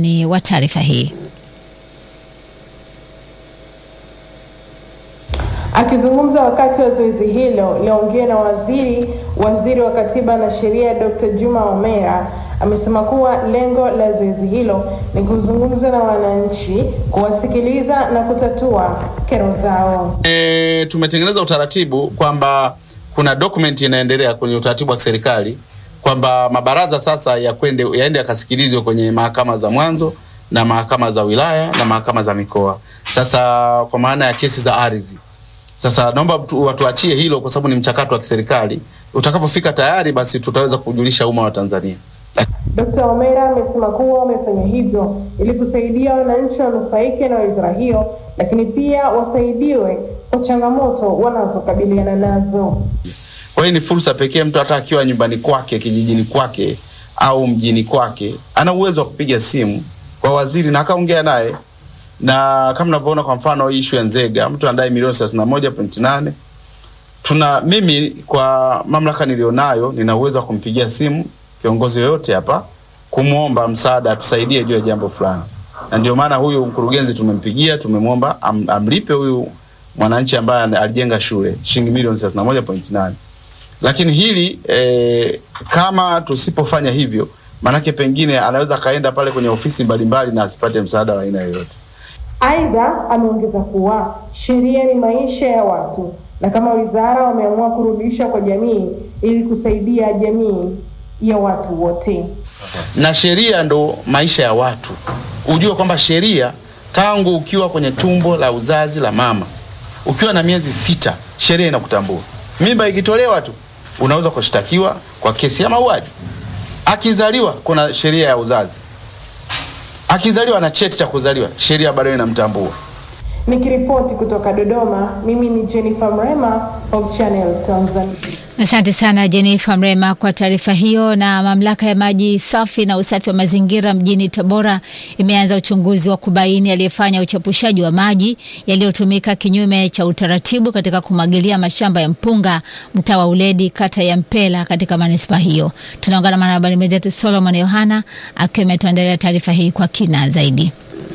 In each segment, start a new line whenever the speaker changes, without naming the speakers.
undani wa taarifa hii.
Akizungumza wakati wa zoezi hilo liongea na waziri waziri wa katiba na sheria Dr. Juma Omera amesema kuwa lengo la zoezi hilo ni kuzungumza na wananchi, kuwasikiliza na kutatua kero zao.
E, tumetengeneza utaratibu kwamba kuna document inaendelea kwenye utaratibu wa kiserikali kwamba mabaraza sasa ya kwende yaende yakasikilizwe kwenye mahakama za mwanzo na mahakama za wilaya na mahakama za mikoa. Sasa kwa maana ya kesi za ardhi. Sasa naomba watuachie hilo kwa sababu ni mchakato wa kiserikali. Utakapofika tayari, basi tutaweza kujulisha umma wa Tanzania.
Dr. Omera amesema kuwa wamefanya hivyo ili kusaidia wananchi wanufaike na wizara hiyo, lakini pia wasaidiwe kwa changamoto wanazokabiliana nazo.
Kwa hiyo ni fursa pekee, mtu hata akiwa nyumbani kwake, kijijini kwake au mjini kwake, ana uwezo wa kupiga simu kwa waziri na akaongea naye, na kama unavyoona kwa mfano hii issue ya Nzega, mtu anadai milioni 31.8 tuna mimi kwa mamlaka nilionayo nina uwezo wa kumpigia simu kiongozi yoyote hapa kumwomba msaada atusaidie juu ya jambo fulani, na ndio maana huyu mkurugenzi tumempigia, tumemwomba am, amlipe huyu mwananchi ambaye alijenga shule shilingi milioni 31.8. Lakini hili eh, kama tusipofanya hivyo, manake pengine anaweza akaenda pale kwenye ofisi mbalimbali na asipate msaada wa aina yoyote.
Aidha, ameongeza kuwa sheria ni maisha ya watu na kama wizara wameamua kurudisha kwa jamii ili kusaidia jamii ya watu wote.
Na sheria ndo maisha ya watu. Ujue kwamba sheria tangu ukiwa kwenye tumbo la uzazi la mama, ukiwa na miezi sita, sheria inakutambua. Mimba ikitolewa tu unaweza kushtakiwa kwa kesi ya mauaji. Akizaliwa kuna sheria ya uzazi, akizaliwa na cheti cha kuzaliwa, sheria bado inamtambua.
Nikiripoti kutoka Dodoma, mimi ni Jennifer Mrema, Hope Channel Tanzania.
Asante sana Jennifer Mrema kwa taarifa hiyo. Na mamlaka ya maji safi na usafi wa mazingira mjini Tabora imeanza uchunguzi wa kubaini aliyefanya uchepushaji wa maji yaliyotumika kinyume cha utaratibu katika kumwagilia mashamba ya mpunga mtaa wa Uledi kata ya Mpela katika manispaa hiyo. Tunaungana na mwanahabari mwenzetu Solomon Yohana akiwa ametuandalia taarifa hii kwa kina zaidi.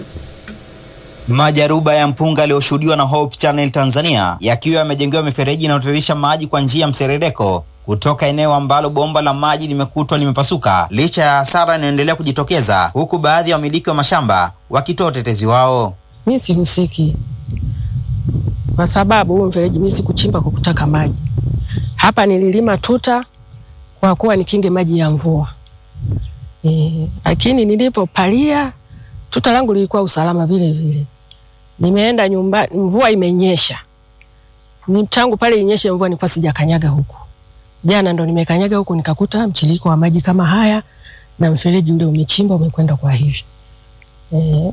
Majaruba ya mpunga yaliyoshuhudiwa na Hope Channel Tanzania yakiwa yamejengewa mifereji inayotiririsha maji kwa njia ya mserereko kutoka eneo ambalo bomba la maji limekutwa limepasuka, licha ya hasara inayoendelea kujitokeza, huku baadhi ya wamiliki wa mashamba wakitoa utetezi wao.
Mi sihusiki kwa sababu huu mfereji mi sikuchimba kwa kutaka maji. Hapa nililima tuta kwa kuwa nikinge maji ya mvua e, lakini nilipopalia tuta langu lilikuwa usalama vile vile. Nimeenda nyumba, mvua imenyesha. Ni tangu pale inyeshe mvua nilikuwa sijakanyaga huku. Jana ndo nimekanyaga huku nikakuta mchiliko wa maji kama haya na mfereji ule umechimba umekwenda kwa hivi. Eh.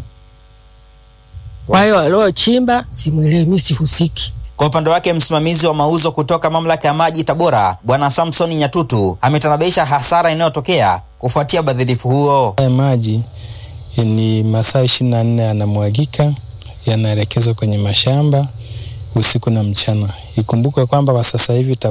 Kwa hiyo aliochimba simuelewi, mimi sihusiki.
Kwa upande wake msimamizi wa mauzo kutoka mamlaka ya maji Tabora, Bwana Samson Nyatutu ametanabaisha hasara inayotokea kufuatia ubadhirifu huo.
Haya maji ni masaa ishirini na nne yanamwagika yanaelekezwa kwenye mashamba usiku na mchana. Ikumbukwe kwamba kwa sasa hivi